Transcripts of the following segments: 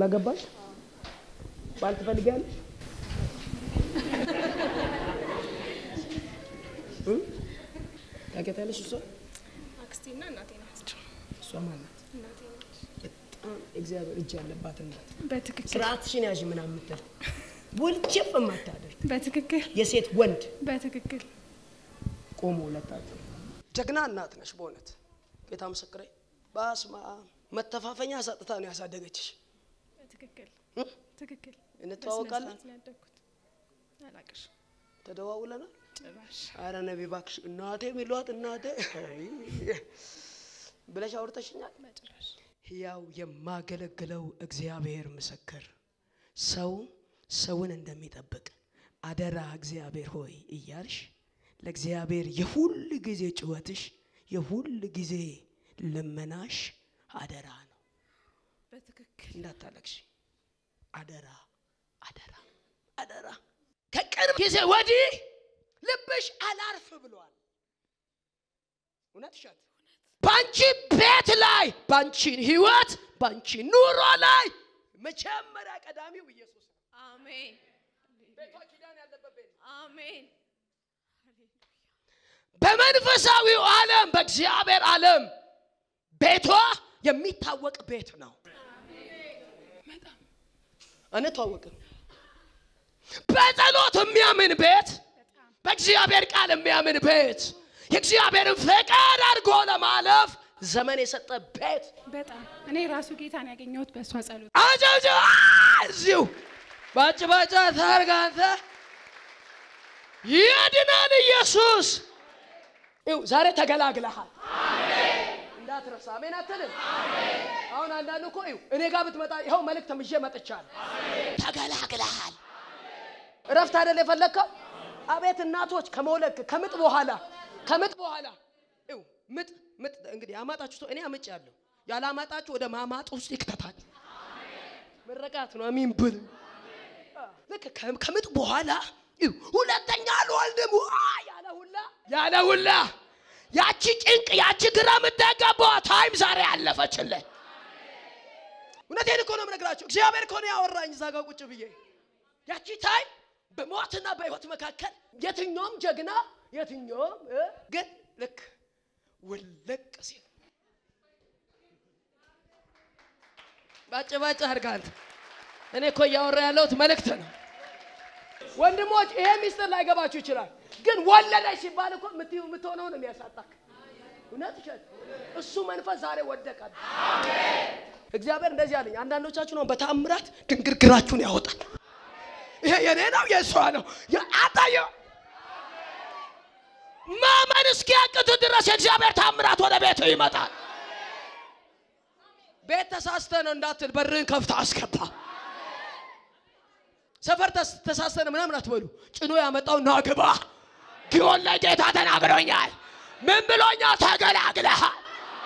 አላገባሽ? ባል ትፈልጊያለሽ? እ? ታውቂያታለሽ? እሷ አክስቴና እናቴ ናቸው። እሷ ማናት? እናቴ ነች። በጣም እግዚአብሔር እጅ ያለባት እናት በትክክል ስርዓትሽን ያዥ ምናምን የምትል ወልጭፍ የማታደርግ በትክክል የሴት ወንድ በትክክል ቆሞ ሁለታቸው ጀግና እናት ነሽ። በእውነት ጌታ ምስክሬ፣ በስመ አብ መተፋፈኛ ሰጥታ ነው ያሳደገችሽ። በትክክል እ? ትክክል እንተዋወቃለን? በስነ ስርዓት ነው ያደግኩት። አላቅሽም ተደዋውለናል። ጭራሽ አረ ነቢ እባክሽ እናቴ የሚሏት እናቴ አይ ብለሽ አውርተሽኛል። በጭራሽ ሕያው የማገለግለው እግዚአብሔር ምስክር ሰው ሰውን እንደሚጠብቅ አደራ እግዚአብሔር ሆይ እያልሽ ለእግዚአብሔር የሁል ጊዜ ጩኸትሽ የሁል ጊዜ ልመናሽ አደራ ነው። በትክክል እንዳታለቅሽ አደራ አደራ አደራ። ከቅርብ ጊዜ ወዲህ ልብሽ አላርፍ ብሏል። እውነት እሸት በአንቺ ቤት ላይ በአንቺ ህይወት በአንቺ ኑሮ ላይ መጀመሪያ ቀዳሚው ኢየሱስ ነው። አሜን ቤቷ ኪዳን ያለበት ቤት ነው። አሜን በመንፈሳዊው ዓለም በእግዚአብሔር ዓለም ቤቷ የሚታወቅ ቤት ነው። በጣም አንተዋወቅም። በጸሎት የሚያምን ቤት፣ በእግዚአብሔር ቃል የሚያምን ቤት፣ የእግዚአብሔርን ፈቃድ አድርጎ ለማለፍ ዘመን የሰጠ ቤት በጣም እኔ ራሱ ጌታን ያገኘሁት በእሷ ጸሎት አጨብጭ እዚሁ ባጭ ባጫ ታርግ አንተ ይድናል ኢየሱስ። ይኸው ዛሬ ተገላግለሃል። እንዳትረሳ። አሜን አትልም? አሁን አንዳንዱ እኮ ይኸው እኔ ጋር ብትመጣ ይኸው መልእክት ምዤ መጥቻለሁ። ተገላግለሃል። እረፍት አይደል የፈለግከው? አቤት እናቶች ከመውለድ ከምጥ በኋላ ከምጥ በኋላ ይኸው ምጥ ምጥ እንግዲህ ያማጣችሁ ሰው እኔ አምጭ ያለሁ ያላማጣችሁ ወደ ማማጥ ውስጥ ይክተታችሁ። ምረቃት ነው። አሚን ብል ልክ ከ- ከምጥ በኋላ ይኸው ሁለተኛ አልወልድም ዋ ያለ ሁላ ያለ ሁላ ያቺ ጭንቅ ያቺ ግራ የምትገባዋ ታይም ዛሬ አለፈችልህ። እውነቴን እኮ ነው የምነግራቸው። እግዚአብሔር እኮ ነው ያወራኝ እዛ ጋር ቁጭ ብዬ ያቺ ታይም በሞትና በሕይወት መካከል የትኛውም ጀግና የትኛውም እ ግን ልክ ውልቅ ሲል ባጭ ባጭ አድርጋ አንተ እኔ እኮ እያወራ ያለሁት መልእክት ነው። ወንድሞች ይሄ ሚስጥር ላይገባችሁ ይችላል፣ ግን ወለደች ሲባል እኮ የምትይው የምትሆነው ነው የሚያሳጣክ። እውነት እሸት እሱ መንፈስ ዛሬ ወደቃል። እግዚአብሔር እንደዚህ አለኝ። አንዳንዶቻችሁ ነው በተአምራት ድንግርግራችሁን ያወጣል። ይሄ የኔ ነው የእሷ ነው አጣየ ማመን እስኪያቅት ድረስ የእግዚአብሔር ታምራት ወደ ቤት ይመጣል። ቤት ተሳስተ ነው እንዳትል በርህን ከፍታ አስገባ። ሰፈር ተስ- ተሳስተ ነው ምናምን አትበሉ። ጭኖ ያመጣው ና ግባ። ጊዮን ላይ ጌታ ተናግሮኛል። ምን ብሎኛል? ተገላግለሃል።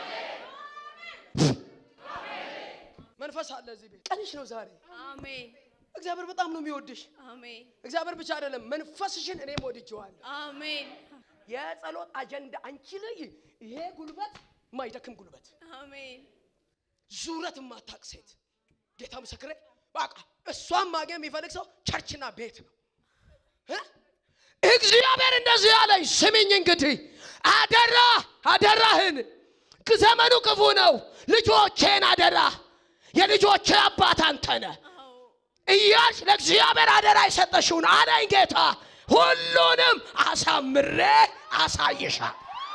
መንፈስ አለ እዚህ ቤት። ቀንሽ ነው ዛሬ። አሜን እግዚአብሔር በጣም ነው የሚወድሽ። አሜን እግዚአብሔር ብቻ አይደለም መንፈስሽን እኔም ወድጄዋለሁ። አሜን የጸሎት አጀንዳ አንቺ ላይ ይሄ ጉልበት ማይደክም ጉልበት አሜን ዙረት የማታቅ ሴት ጌታ ምስክሬ በቃ እሷን ማግኘት የሚፈልግ ሰው ቸርችና ቤት ነው እ? እግዚአብሔር እንደዚህ ያለኝ ስሚኝ እንግዲህ አደራ አደራህን ዘመኑ ክፉ ነው ልጆቼን አደራ የልጆቼ አባት አንተ ነህ አዎ እያልሽ ለእግዚአብሔር አደራ የሰጠሽውን አለኝ ጌታ ሁሉንም አሳምሬ አሳይሻል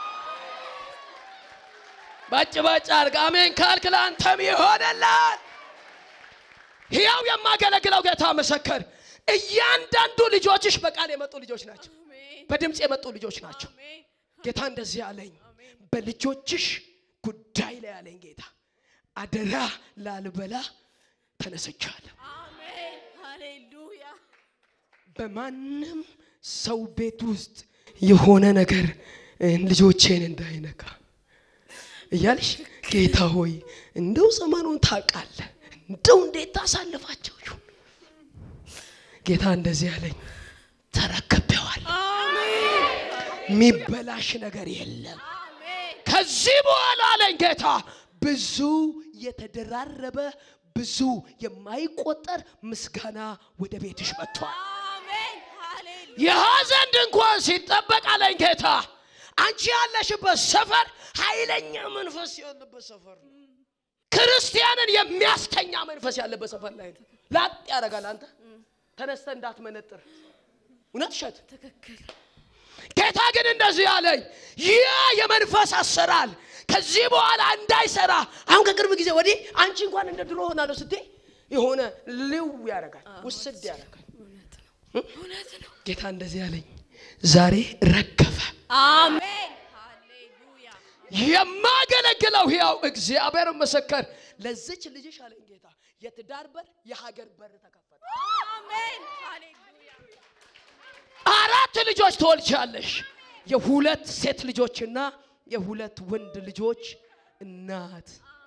ባጭ ባጭ አርግ አሜን ካልክ ለአንተም ይሆንላል ሕያው የማገለግለው ጌታ ምስክር እያንዳንዱ ልጆችሽ በቃል የመጡ ልጆች ናቸው አሜን በድምፅ የመጡ ልጆች ናቸው አሜን ጌታ እንደዚህ አለኝ በልጆችሽ ጉዳይ ላይ አለኝ ጌታ አደራ ላልበላ ተነስቻለሁ አሜን ሃሌሉያ በማንም ሰው ቤት ውስጥ የሆነ ነገር እ፣ ልጆቼን እንዳይነካ እያልሽ ጌታ ሆይ እንደው ዘመኑን ታውቃለህ፣ እንደው እንዴት ታሳልፋቸው ይሁን። ጌታ እንደዚህ ያለኝ ተረክቤዋል። አሜን የሚበላሽ ነገር የለም። አሜን ከዚህ በኋላ አለኝ ጌታ ብዙ የተደራረበ ብዙ የማይቆጠር ምስጋና ወደ ቤትሽ መጥቷል። አሜን ሃሌሉያ የሐዘን ድንኳን ሲጠበቅ አለኝ ጌታ። አንቺ ያለሽበት ሰፈር ኃይለኛ መንፈስ ያለበት ሰፈር ነው። ክርስቲያንን የሚያስተኛ መንፈስ ያለበት ሰፈር ላይ ነው። ላጥ ያደርጋል። አንተ ተነስተ እንዳትመነጥር እውነት እሸት ትክክል ጌታ ግን እንደዚህ አለኝ፣ ይህ የመንፈስ አሰራር ከዚህ በኋላ እንዳይሰራ። አሁን ከቅርብ ጊዜ ወዲህ አንቺ እንኳን እንደ ድሮ ሆናለሁ ስትይ የሆነ ልው ያደርጋል፣ ውስድ ያደርጋል። እውነት ነው እውነት ነው ጌታ እንደዚህ አለኝ፣ ዛሬ ረገፈ። አሜን ሃሌሉያ የማገለግለው ሕያው እግዚአብሔር ምስክር፣ ለዚች ልጅሽ አለኝ ጌታ የትዳር በር የሀገር በር ተከፈተ። አሜን ሃሌሉያ አራት ልጆች ትወልጃለሽ። የሁለት ሴት ልጆችና የሁለት ወንድ ልጆች እናት።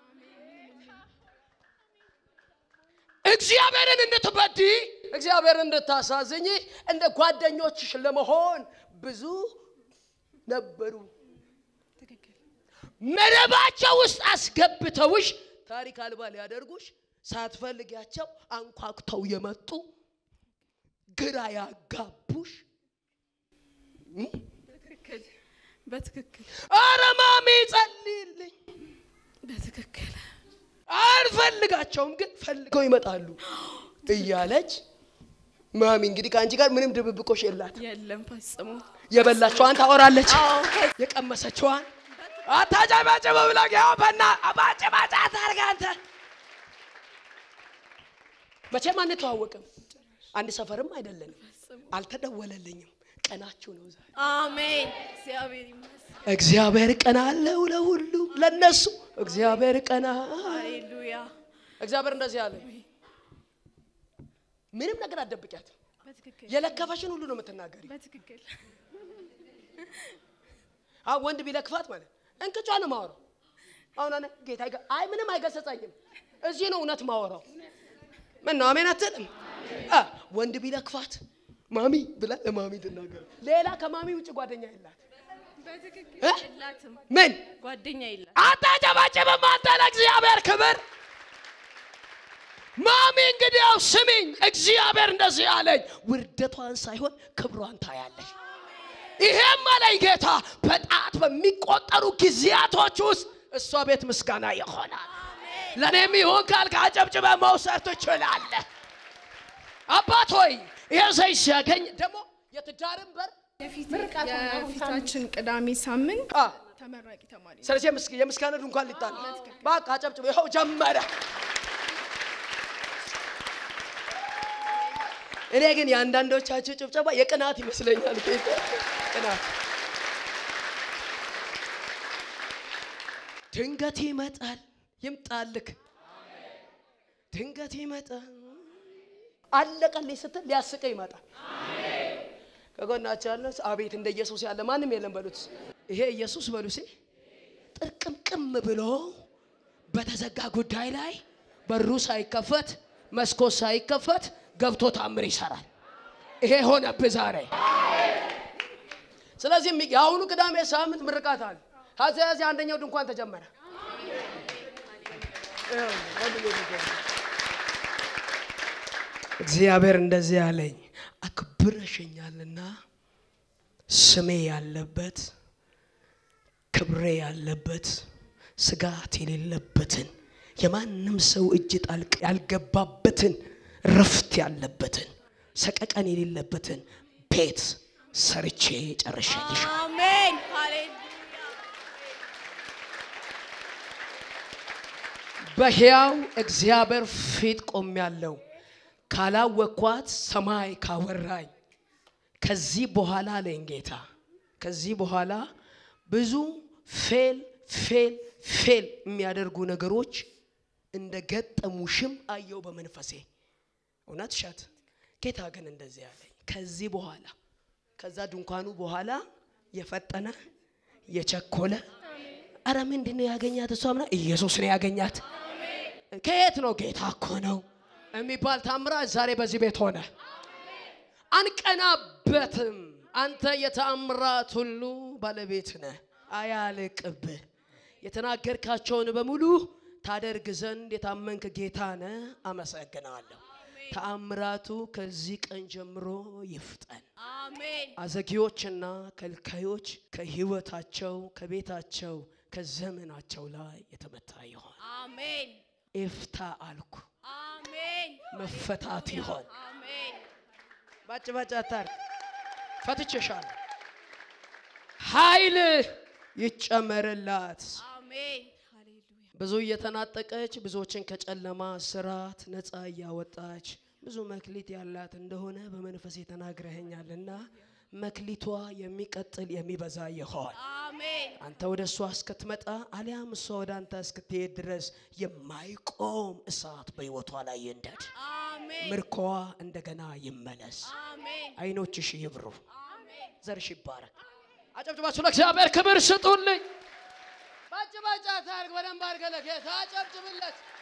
እግዚአብሔርን እንድትበዲ እግዚአብሔርን እንድታሳዝኝ እንደ ጓደኞችሽ ለመሆን ብዙ ነበሩ። ትክክል መረባቸው ውስጥ አስገብተውሽ ታሪክ አልባ ሊያደርጉሽ ሳትፈልጊያቸው አንኳኩተው የመጡ ግራ ያጋቡሽ በትክክል በትክክል አረ ማሚ ጸልይልኝ በትክክል አልፈልጋቸውም ግን ፈልገው ይመጣሉ እያለች ማሚ እንግዲህ ከአንቺ ጋር ምንም ድብብቆሽ የላት የለም ፈጽሞ የበላቸዋን ታወራለች አዎ የቀመሰችዋን አታጨባጭበ ብላ ያው በና አባጭባጭ አታርግ አንተ መቼም አንተዋወቅም አንድ ሰፈርም አይደለንም ፈጽሞ አልተደወለልኝም ቀናችሁ ነው ዛሬ አሜን እግዚአብሔር ይመስገን እግዚአብሔር ቀና አለው ለሁሉም ለነሱ እግዚአብሔር ቀና ሃሌሉያ እግዚአብሔር እንደዚህ አለ ምንም ነገር አትደብቂያት በትክክል የለከፈሽን ሁሉ ነው የምትናገሪ በትክክል አሁን ወንድ ቢለክፋት ማለት እንቅጯ ነው ማወራው አሁን አነ ጌታ ይገ- አይ ምንም አይገሰጸኝም እዚህ ነው እውነት ማወራው ምን ነው አሜን አትልም አ ወንድ ቢለክፋት ማሚ ብላ ለማሚ ትናገር ሌላ ከማሚ ውጭ ጓደኛ የላት በትክክል እ? የላትም ምን ጓደኛ የላት አታጨባጭብም አንተ ለእግዚአብሔር ክብር ማሚ እንግዲህ ያው ስሚኝ እግዚአብሔር እንደዚህ አለኝ ውርደቷን ሳይሆን ክብሯን ታያለሽ ይሄም አለኝ ጌታ በጣት በሚቆጠሩ ጊዜያቶች ውስጥ እሷ ቤት ምስጋና ይሆናል ለእኔም ይሁን ካልክ አጨብጭበ መውሰድ ትችላለህ አባት ሆይ ይሄ ዘይት ሲያገኝ ደግሞ የትዳርን በር የፊታችን ቅዳሜ ሳምንት አ፣ ተመራቂ ተማሪ ነው። ስለዚህ የምስ- የምስጋና ድንኳን ሊጣል በቃ አጨብጭበ ይኸው ጀመረ እኔ ግን የአንዳንዶቻችሁ ጭብጨባ የቅናት ይመስለኛል ጌታ ቅናት ድንገት ይመጣል ይምጣልክ ድንገት ይመጣል አለቀልኝ ስትል ሊያስቀ ይመጣል ከጎናቸው ያለ አቤት እንደ ኢየሱስ ያለ ማንም የለም በሉት ይሄ ኢየሱስ በሉ ሲ ጥርቅምቅም ብሎ በተዘጋ ጉዳይ ላይ በሩ ሳይከፈት መስኮት ሳይከፈት ገብቶ ታምር ይሰራል ይሄ ሆነብህ ዛሬ ስለዚህ የሚ- የአሁኑ ቅዳሜ ሳምንት ምርቃት አለ ከዚያዚ አንደኛው ድንኳን ተጀመረ እግዚአብሔር እንደዚህ አለኝ አክብረሽኛልና ስሜ ያለበት ክብሬ ያለበት ስጋት የሌለበትን የማንም ሰው እጅ ጣልቅ ያልገባበትን ረፍት ያለበትን ሰቀቀን የሌለበትን ቤት ሰርቼ ጨርሻለሽ። አሜን ሃሌሉያ በሕያው እግዚአብሔር ፊት ቆሜያለሁ። ካላወቅኳት ሰማይ ካወራኝ ከዚህ በኋላ አለኝ ጌታ፣ ከዚህ በኋላ ብዙ ፌል ፌል ፌል የሚያደርጉ ነገሮች እንደ ገጠሙሽም አየው በመንፈሴ። እውነት እሸት ጌታ ግን እንደዚህ ያለኝ ከዚህ በኋላ ከዛ ድንኳኑ በኋላ የፈጠነ የቸኮለ አረ ምንድን ነው ያገኛት? እሷ ምና ኢየሱስ ነው ያገኛት። ከየት ነው? ጌታ እኮ ነው የሚባል ታምራት ዛሬ በዚህ ቤት ሆነ። አንቀናበትም። አንተ የተአምራት ሁሉ ባለቤት ነህ፣ አያልቅብህ። የተናገርካቸውን በሙሉ ታደርግ ዘንድ የታመንክ ጌታ ነህ። አመሰግናለሁ። ተአምራቱ ከዚህ ቀን ጀምሮ ይፍጠን። አሜን አዘጊዎችና ከልካዮች ከህይወታቸው፣ ከቤታቸው፣ ከዘመናቸው ላይ የተመታ ይሆን። አሜን ኤፍታ አልኩ። አሜን መፈታት ይሆን። አሜን ባጭ ባጭ አታርግ። ፈትቼሻለሁ። ኃይል ይጨመርላት። አሜን ሃሌሉያ ብዙ እየተናጠቀች ብዙዎችን ከጨለማ ስራት ነፃ እያወጣች ብዙ መክሊት ያላት እንደሆነ በመንፈስ ተናግረኸኛልና መክሊቷ የሚቀጥል የሚበዛ ይሆን። አሜን አንተ ወደ እሷ እስክትመጣ አሊያም እሷ ወደ አንተ እስክትሄድ ድረስ የማይቆም እሳት በሕይወቷ ላይ ይንደድ። አሜን ምርኮዋ እንደገና ይመለስ። አሜን አይኖችሽ ይብሩ። አሜን ዘርሽ ይባረክ። አጨብጭባችሁ ለእግዚአብሔር ክብር ስጡልኝ። ባጭ ባጭ አታርግ። በደንብ አድርገህ ለጌታ አጨብጭብለት።